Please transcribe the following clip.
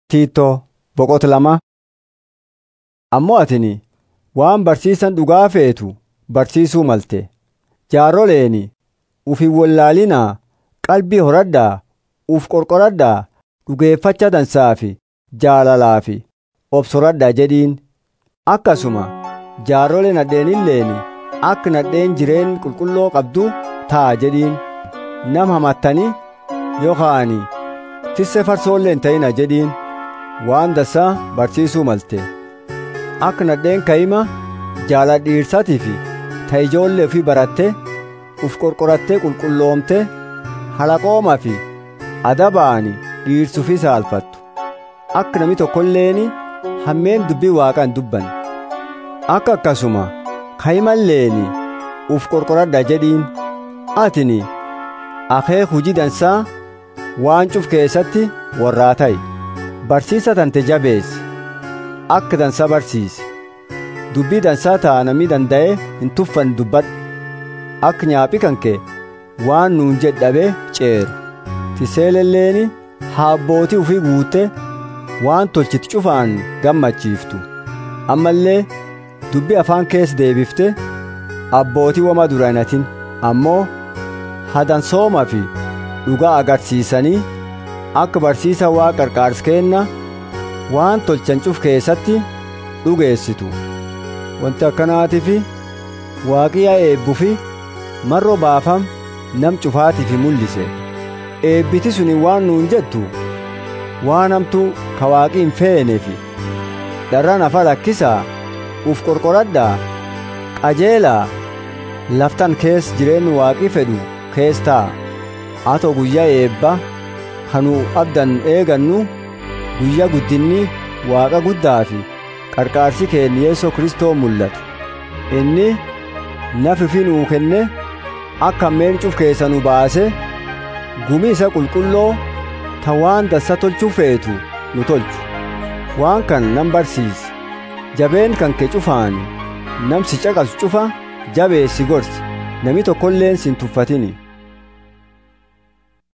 Tiitoo boqota lama. Ammoo atini waan barsiisan dhugaa feetu barsiisuu malte. Jaaroleeni uf hin wallaalinaa qalbii horadhaa uf qorqoradhaa dhugeeffacha dansaa fi jaalalaa fi obsoradhaa jedhiin. Akkasuma jaarole nadheenilleeni akka nadheen jireen qulqulloo qabdu ta'a jedhiin. Nam hamattanii yookaan tisse farsoollee hin ta'ina jedhiin. waan dassaa barsiisuu malte akka nadheen ka'ima jaalala dhiirsatii fi ta ijoollee ofii baratte uf qorqorattee qulqulloomte halaqoomaa fi adabaani dhiirsuufi saalfattu akka nami tokkolleeni hammeen dubbii waaqaan dubban akka akkasuma ka'imalleeni uf qorqoradha jedhiin atini akeek hujii dansaa waan cuf keessatti warraa ta'i. barsiisa tante jabeessi akka dansaa barsiisi dubbii dansaa ta'a namni danda'e hin tuffan dubbadhu akka nyaaphi kanke waan nuun jedhabe ceeru tiseelelleeni haabbootii ufii guute waan tolchiti cufaan gammachiiftu ammallee dubbii afaan keessa deebifte abbootii wama duraanatin ammoo hadansooma fi dhugaa agarsiisanii akka barsiisa waa qarqaars kenna waan tolchan cuf keessatti dhugeessitu wanti akkanaatiif waaqiyaa eebbufi marroo baafam nam cufaatiif mul'ise eebbiti suni waan nuun jettu waan hamtuu ka waaqii hin feeneefi dharra nafa lakkisaa uf qorqoradhaa qajeelaa laftan kees jireenyi waaqii fedhu kees ta'a atoo guyyaa eebba kanu abdan eegannu guyyaa guddinni waaqa guddaa fi qarqaarsi keenya yeesoo kristoo mul'atu inni nafi fi nuu kenne akka ammeen cuf keessa nu baase gumii isa qulqulloo ta waan dassa tolchuu feetu nu tolchu waan kan nan barsiisi jabeen kan kee cufaani namsi caqasu cufa jabeessi gorsi nami tokkolleen sin tuffatini